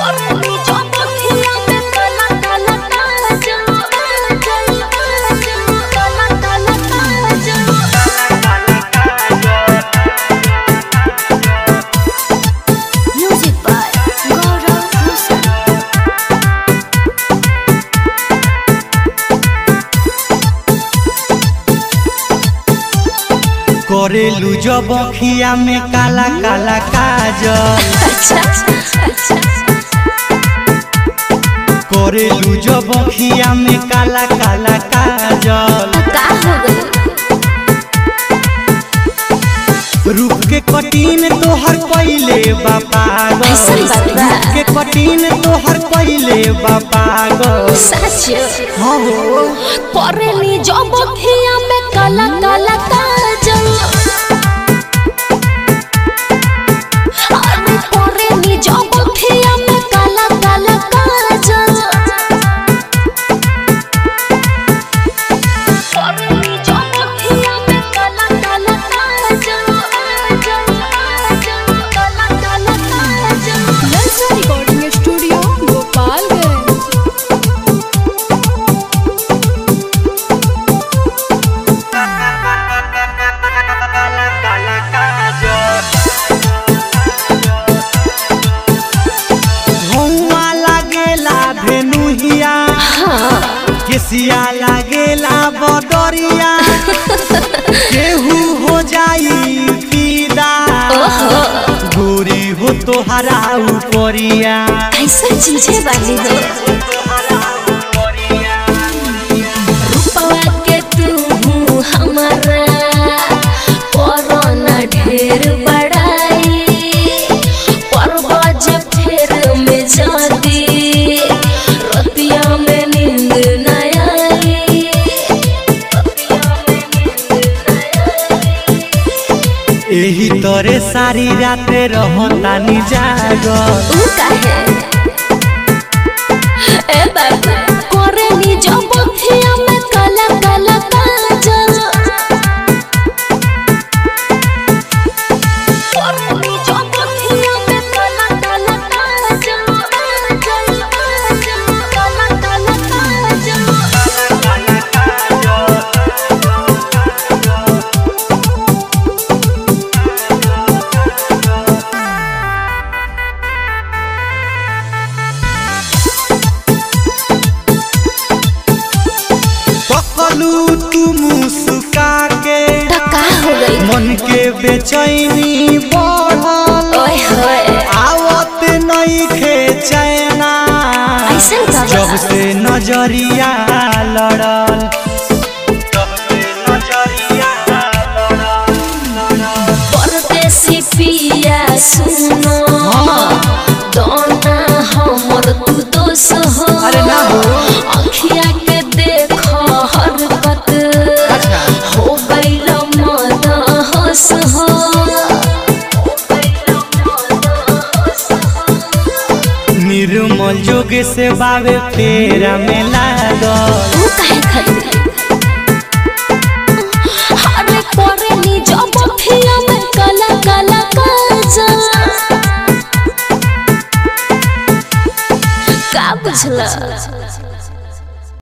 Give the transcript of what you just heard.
Music by Gaurav Musa. करेलू जब अखिया में काला काला काजल अच्छा अच्छा करेलू जब अखिया में काला काला काजल का हो गई रूप के कटीन तोहर पहिले बापागल ऐसन बात बा। रूप के कटीन तोहर पहिले बापागल सच हाँ हो करेली जब अखिया में काला काला काजल अरे करेली जब अखिया में काला काला काजल करेली जब अखिया में काला काला काजल काला काला काजल नलसा रिकॉर्डिंग स्टूडियो गोपालगंज धुआं लागेला भेनुहिया केसिया लागेला बदरिया केहू हो जाई फिदा गोरी हो तोहरा उपरिया ऐसा चीजें बानी हो रूपवा के तू हमारा कोरोना ढेर बड़ाई परवाज फेर में जाती रतिया में नींद न आई एही तरे सारी रात रहतानी जागल ऊ काहे ए बाबा कोरेनी जब अखिया में काला काला काजल कोरेनी जब अखिया में काला काला काजल काला काला काजल पकलू तू मुस्का के धक्का हो गई मन के बेचैनी बढ़ल ओए होए आवत नहीं खे चैना ऐसन का बा? जब से नजरिया लड़ल जब से नजरिया लड़ल परदेसी पिया सुनो दोना हमर तू दोष हो अरे ना हो। अखिया के देखो हरकत हो गइल मद होश हो निर्मल जोग से बाबे फेरा में लागल तू काहे खड़ी अरे करेली जब अखिया में काला काला काजल का बुझला